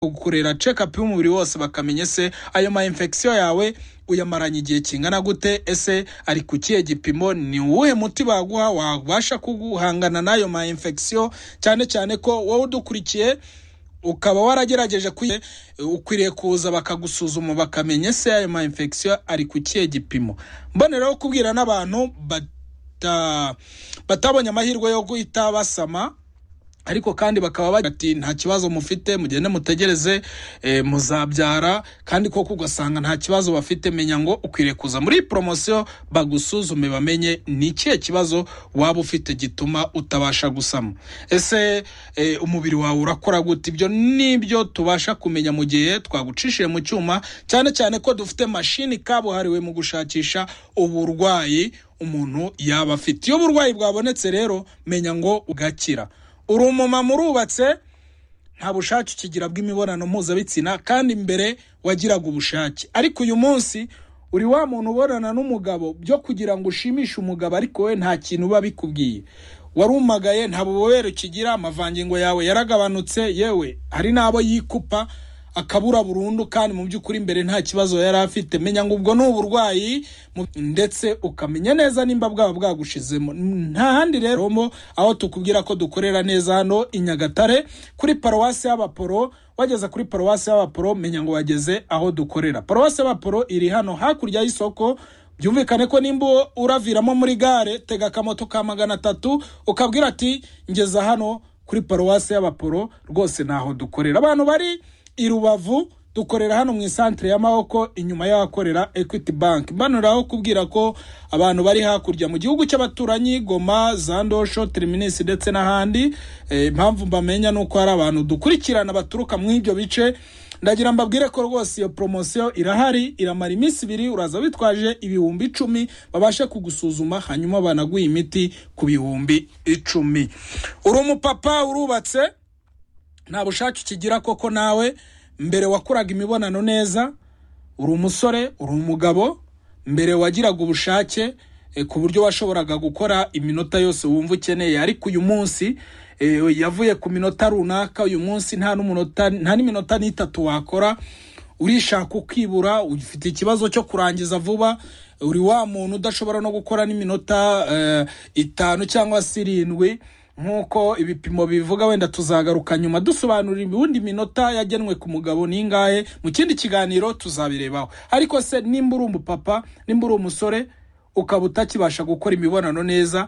kugukorera check up y'umubiri wose bakamenya ese ayo ma infection yawe uyamaranye igihe kingana gute ese ari ku kihe gipimo ni uwuhe muti baguha wabasha kuguhangana n'ayo ma infection cyane cyane ko wowe udukurikiye ukaba waragerageje kwi- ukwiriye kuza bakagusuzuma bakamenya ese ayo ma infection ari ku kihe gipimo mboneraho kubwira n'abantu bata- batabonye amahirwe yo guhita basama ariko kandi bakaba bagira ati nta kibazo mufite mugende mutegereze eh, muzabyara kandi koko ugasanga nta kibazo bafite menya ngo ukwiriye kuza muri iyi poromosiyo bagusuzume bamenye ni ikihe kibazo waba ufite gituma utabasha gusama ese eh, umubiri wawe urakora gute ibyo nibyo tubasha kumenya mu gihe twagucishije mu cyuma cyane cyane ko dufite mashini kabuhariwe mu gushakisha uburwayi umuntu yaba afite iyo uburwayi bwabonetse rero menya ngo ugakira uri umumama urubatse nta bushake ukigira bw'imibonano mpuzabitsina kandi mbere wagiraga ubushake ariko uyu munsi uri wa muntu ubonana n'umugabo byo kugira ngo ushimishe umugabo ariko we nta kintu biba bikubwiye warumagaye nta bubobere ukigira amavangingo yawe yaragabanutse yewe hari n'abo yikupa akabura burundu kandi mu by'ukuri mbere nta kibazo yari afite menya ngo ubwo ni uburwayi mu- ndetse ukamenya neza nimba bwaba bwagushizemo nta handi rero mo aho tukubwira ko dukorera neza hano i Nyagatare kuri paruwasi y'abaporo wageze kuri paruwasi y'abaporo menya ngo wageze aho dukorera paruwasi y'abaporo iri hano hakurya y'isoko byumvikane ko nimba uraviramo muri gare tega akamoto ka magana atatu ukabwira ati ngeza hano kuri paruwasi y'abaporo rwose ntaho dukorera abantu bari i rubavu dukorera hano mu isantere y'amaboko inyuma y'ahakorera equity bank mbanuraho kubwira ko abantu bari hakurya mu gihugu cy'abaturanyi goma zandosho terminisi ndetse n'ahandi Eh, impamvu mbamenya ni uko hari abantu dukurikirana baturuka mu ibyo bice ndagira mbabwire ko rwose iyo poromosiyo irahari iramara iminsi ibiri uraza witwaje ibihumbi icumi babashe kugusuzuma hanyuma banaguha imiti ku bihumbi icumi uri umupapa urubatse nta bushake ukigira koko nawe mbere wakoraga imibonano neza uri umusore uri umugabo mbere wagiraga ubushake eh, ku buryo washoboraga gukora iminota yose wumva ukeneye ariko uyu munsi eh, yavuye ku minota runaka uyu munsi nta n'umunota nta n'iminota n'itatu wakora urishaka ukibura ufite ikibazo cyo kurangiza vuba uri wa muntu udashobora no gukora n'iminota eh, itanu cyangwa se irindwi nk'uko ibipimo bivuga wenda tuzagaruka nyuma dusobanurira ubundi minota yagenwe ku mugabo ningahe mu kindi kiganiro tuzabirebaho ariko se nimba uri umupapa nimba uri umusore ukaba utakibasha gukora imibonano neza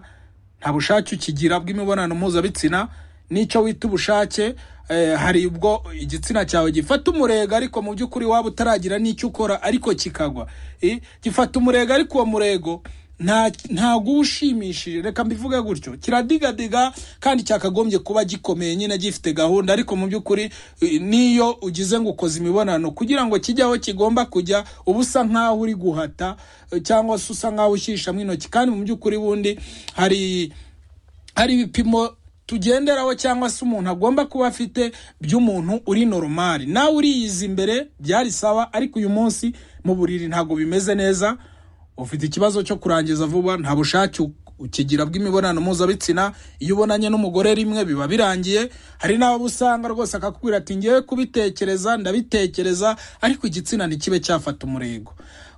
nta bushake ukigira bw'imibonano mpuzabitsina n'icyo wita ubushake eh, hari ubwo igitsina cyawe gifata umurego ariko mu by'ukuri waba utaragira n'icyo ukora ariko kikagwa Eh, gifata umurego ariko uwo murego nta ntago ushimishije reka mbivuge gutyo kiradigadiga kandi cyakagombye kuba gikomeye nyine gifite gahunda ariko mu by'ukuri eh, n'iyo ugize ngo ukoze imibonano kugira ngo kijye aho kigomba kujya uba usa nk'aho uri guhata eh, cyangwa se usa nk'aho ushishamo intoki kandi mu by'ukuri bundi hari hari ibipimo tugenderaho cyangwa se umuntu agomba kuba afite by'umuntu uri normal nawe uriyiza imbere byari sawa ariko uyu munsi mu buriri ntabwo bimeze neza ufite ikibazo cyo kurangiza vuba nta bushake u- ukigira bw'imibonano mpuzabitsina iyo ubonanye n'umugore rimwe biba birangiye hari n'abo usanga rwose akakubwira ati ngewe kubitekereza ndabitekereza ariko igitsina ntikibe cyafata umurego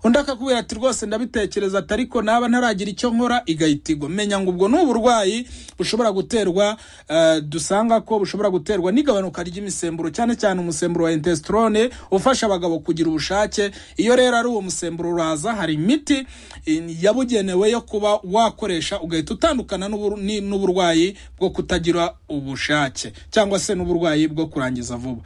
undi akakubwira ati rwose ndabitekereza ati ariko naba ntaragira icyo nkora igahita igwa menya ngo ubwo ni uburwayi bushobora guterwa eh, dusanga ko bushobora guterwa n'igabanuka ry'imisemburo cyane cyane umusemburo wa intestorone ufasha abagabo kugira ubushake iyo rero ari uwo musemburo uraza hari imiti eh, yabugenewe yo kuba wakoresha ugahita utandukana n'ubur- ni- n'uburwayi bwo kutagira ubushake cyangwa se n'uburwayi bwo kurangiza vuba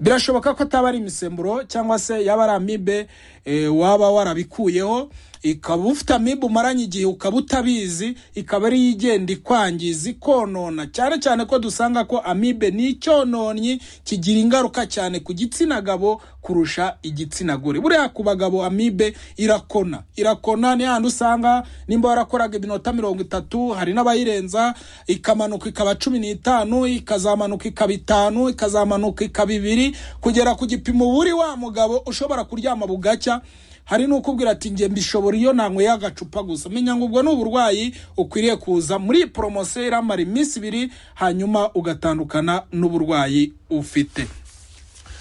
birashoboka ko ataba ari imisemburo cyangwa se yaba ari amibe e, waba warabikuyeho ikaba ufite amibe umaranye igihe ukaba utabizi ikaba ariyo igenda ikwangiza ikonona cyane cyane ko dusanga ko amibe ni icyononyi kigira ingaruka cyane ku gitsina gabo kurusha igitsina gore buriya ku bagabo amibe irakona irakona ni handi usanga nimba warakoraga iminota mirongo itatu hari n'abayirenza ikamanuka ikaba cumi n'itanu ikazamanuka ikaba itanu ikazamuka ikaba ibiri kugera ku gipimo uba uri wa mugabo ushobora kuryama bugacya hari n'ukubwira ati njye mbishobora iyo nanywe y'agacupa gusa menya ngo ubwo ni uburwayi ukwiriye kuza muri iyi poromosiyo iramara iminsi ibiri hanyuma ugatandukana n'uburwayi ufite